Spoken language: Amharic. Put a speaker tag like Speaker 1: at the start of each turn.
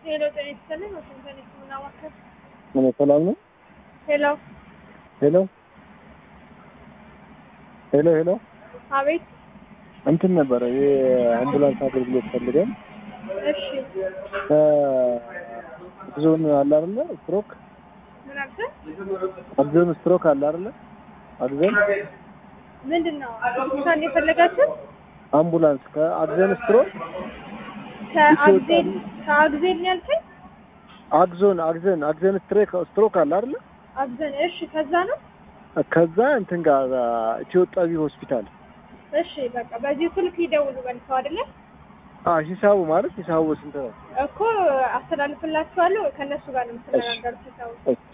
Speaker 1: ሄሎ ጤና ይስጥልኝ። ዋሽንግተን የህክምና ማዕከል።
Speaker 2: ምን ሰላም ነው?
Speaker 1: ሄሎ
Speaker 2: ሄሎ ሄሎ ሄሎ
Speaker 1: አቤት።
Speaker 2: እንትን ነበረ የአምቡላንስ አገልግሎት ፈልገን
Speaker 1: እሺ
Speaker 2: አግዞን አለ አይደለ? ስትሮክ
Speaker 1: ምን አልከኝ?
Speaker 2: አግዞን ስትሮክ አለ አይደለ? አግዞን
Speaker 1: ምንድን ነው ሆስፒታል የፈለጋችሁት?
Speaker 2: አምቡላንስ ከአግዞን ስትሮክ
Speaker 1: ከአግዜል ከአግዜል ነው ያልከኝ?
Speaker 2: አግዞን አግዞን አግዞን ስትሮክ ስትሮክ አለ አይደለ?
Speaker 1: አግዘን። እሺ ከዛ ነው።
Speaker 2: ከዛ እንትን ጋር ኢትዮ ጠቢ ሆስፒታል
Speaker 1: እሺ በቃ በዚህ ስልክ ይደውሉ መልሰው አይደለ
Speaker 2: አ ሂሳቡ ማለት ሂሳቡ ስንት ነው?
Speaker 1: እኮ አስተላልፍላችኋለሁ። ከእነሱ ጋር ነው የምትነጋገሩት ሂሳቡ
Speaker 2: እሺ